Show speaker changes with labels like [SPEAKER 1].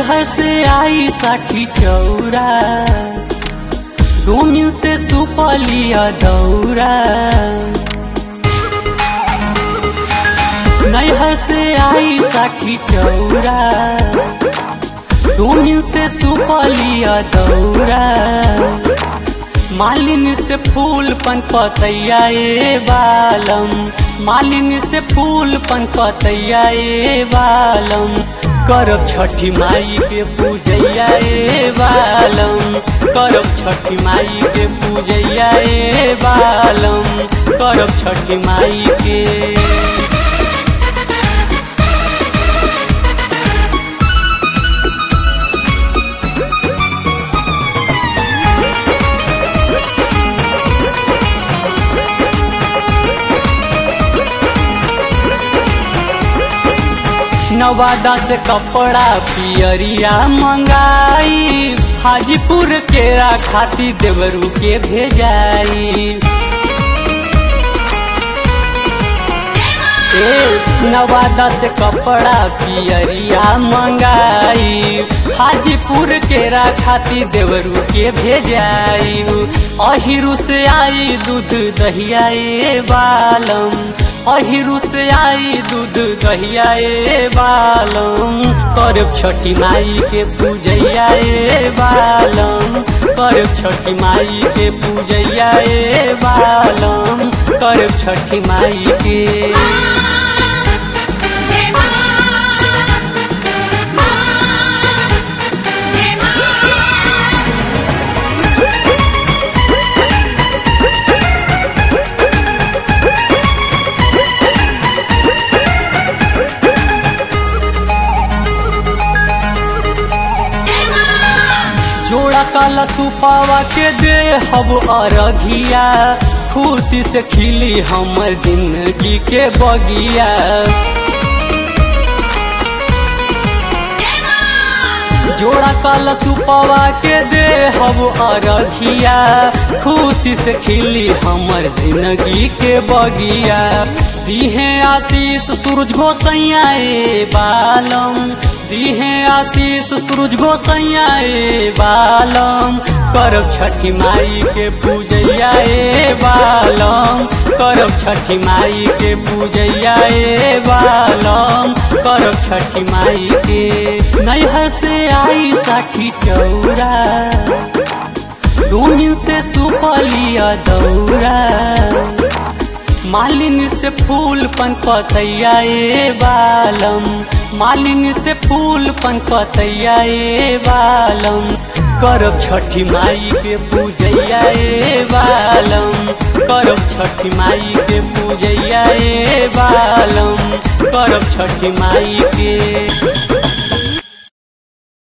[SPEAKER 1] नैहर से आई साठी चौरा डोमिन से सुपलिया दौरा नैहर से आई साठी चौरा डोमिन से सुपलिया दौरा मालिन से फूल पन पतैया ए बालम मालिन से फूल पन पतैया ए बालम करब छठी माई के पूजैया ए बालम करब छठी माई के पूजैया ए बालम करब छठी माई के नवादा से कपड़ा पियरिया मंगाई हाजीपुर के खाती देवरू के भेजाई ए नवादा से कपड़ा पियरिया मंगाई हाजीपुर के खाती देवरू के भेजाई अहिरू से आई दूध दहिया ए बालम अहिरू से आई दूध दहिया ए बालम करब छठी माई के पूजैया ए बालम करब छठी माई के पूजैया ए बालम करब छठी माई के
[SPEAKER 2] जय मां मां जय मां जय मां
[SPEAKER 1] जोड़ा काला सुपावा के दे हब अरघिया खुशी से खिली हमर जिंदगी के बगिया
[SPEAKER 2] जय मां
[SPEAKER 1] जोड़ा काला सुपावा के दे हब अरघिया खुशी से खिली हमर जिंदगी के बगिया दीहे आशीष सूरज गोसैया ए बालम दीहे आशीष सूरज गोसैया ए बालम करब छठी माई के पूजैया ए बालम करब छठी माई के पूजैया ए बालम करब छठी माई के नैहर से आई साठी चौरा डोमिन से सुपलिया दौरा मालिन से फूल पन पतैया ए बालम मालिन से फूल पन पतैया ए बालम करब छठी माई के पूजैया ए बालम करब छठी माई के पूजैया ए बालम करब छठी माई के